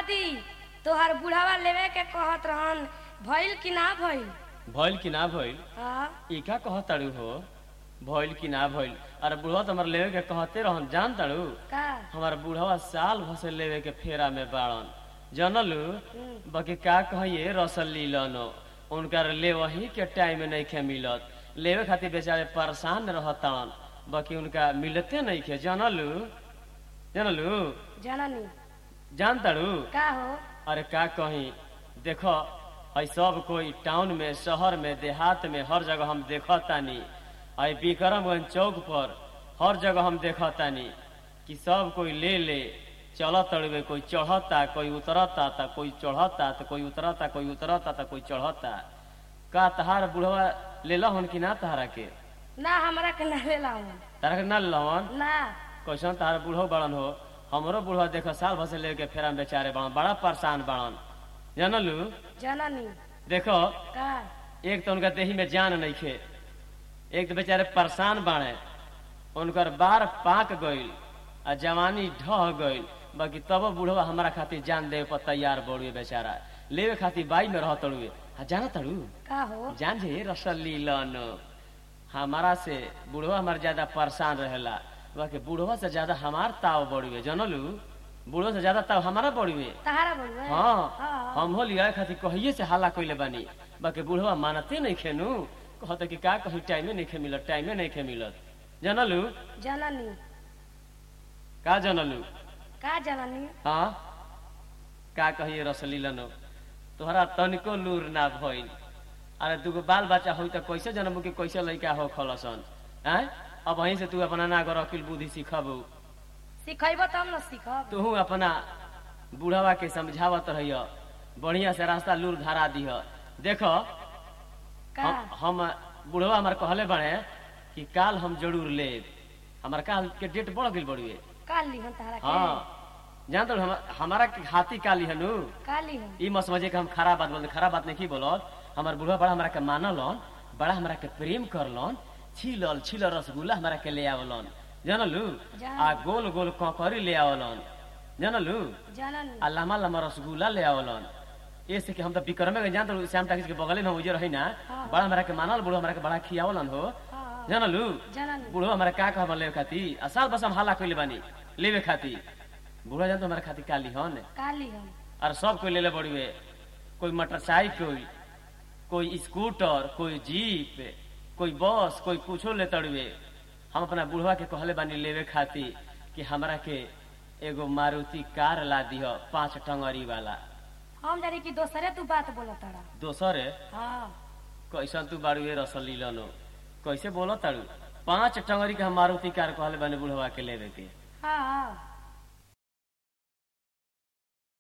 दादी तोहर बुढ़ावा लेवे के कहत रहन भइल कि ना भइल भइल कि ना भइल हाँ ई का कहताड़ू हो भइल कि ना भइल अरे बुढ़वा तो हमारे लेवे के कहते रहन जान ताड़ू का हमार बुढ़वा साल भसे लेवे के फेरा में बाड़न जनलू बाकी का कहिए रसल लीलन उनकर ले वही के टाइम नहीं खे मिलत लेवे खातिर बेचारे परेशान रहतन बाकी उनका मिलते नहीं खे जनलू जनलू जननी जान ताड़ू का हो अरे का कही देखो है सब कोई टाउन में शहर में देहात में हर जगह हम देखतानी आई विक्रमगंज चौक पर हर जगह हम देखतानी कि सब कोई ले ले चलत तड़वे कोई चढ़ता कोई उतरता था कोई चढ़ता तो कोई उतरता कोई उतरता तो कोई चढ़ता का तहार बुढ़वा ले लहन कि ना तहारा के ना हमरा के ना लेला तारा के ना लहन ना कैसन तारा बूढ़ो बड़न हो हमरो बूढ़वा देखो साल भर से लेके फेरा में बेचारे बड़न बड़ा परेशान बड़न जानलू जननी देखो का एक तो उनका देही में जान नहीं खे एक तो बेचारे परेशान बाड़े उनकर बार पाक गईल आ जवानी ढह गईल बाकी तब बूढ़वा हमारा खातिर जान देवे पर तैयार बड़ुए बेचारा लेवे खातिर बाई में रह तड़ुए आ जाना तड़ू का हो जान जे रसली लन हमारा से बूढ़वा हमारा ज्यादा परेशान रहेला बाकी बूढ़वा से ज्यादा हमार ताव बड़ुए जानलू बूढ़वा से ज्यादा ताव हमारा बड़ुए तहारा बोलबे हाँ हाँ। हम हो लिया खातिर कहिए से हल्ला कइले बानी बाकी बुढ़वा मानते नहीं खेनू कहते कि का कहीं टाइमे नहीं खे मिलत टाइमे नहीं खे मिलत जानलू जननी का जानलू का जननी हाँ का कहिए रसली लनो तोहरा तनिको लूर ना भइल अरे दूगो बाल बच्चा होई त कैसे जनमू के कैसे लइका हो खलसन हैं अब वहीं से तू अपना ना कर अकिल बुद्धि सीखबू सिखैबो तब न सीखब तू अपना बुढ़वा के समझावत रहिय बढ़िया से रास्ता लूर धारा दिह देखो का हम हम बुढ़वा हमार कहले बड़े कि काल हम जरूर ले हमार काल के डेट बढ़ गई बड़ुए का लिहन तहारा के हाँ जानते हो हम, हमारा के हाथी काली हनु का लिहन ई मत समझे कि हम खराब बात बोलते खराब बात नहीं की बोलत हमार बुढ़वा बड़ा हमारा के मानलन बड़ा हमारा के प्रेम करलन छिलल छिलल रसगुल्ला हमारा के ले आवलन जानलू जान। आ गोल गोल ककरी ले आवलन जानलू जननी आ लम्बा लम्बा रसगुल्ला ले आवलन ऐसे कि हम तो विक्रमे में जानते श्याम टाकिस के बगले में उजे रही ना हाँ। बड़ा हमारा के मानल बुढ़वा हमारा के बड़ा खियावलन हो हाँ जानलू जननी बुढ़वा हमारा का कह लेवे खाती आ साल बस हम हाला कइले बानी लेवे खाती बुढ़वा जान तो हमारा खाती काली हन का लिहन और सब कोई लेले बड़ुए कोई मोटरसाइकिल कोई स्कूटर कोई जीप कोई बस कोई कुछो ले तड़ुए हम अपना बुढ़वा के कहले बानी लेवे खाती कि हमरा के एगो मारुति कार ला दिह पांच टंगरी वाला हम जानी कि दोसरे तू बात बोलत तारा दोसर हाँ कैसन तू बाड़ुए रसली लनो कैसे बोलो ताड़ू पांच टंगरी के हम मारुति कार कहले बानी बुढ़वा के लेवे के हाँ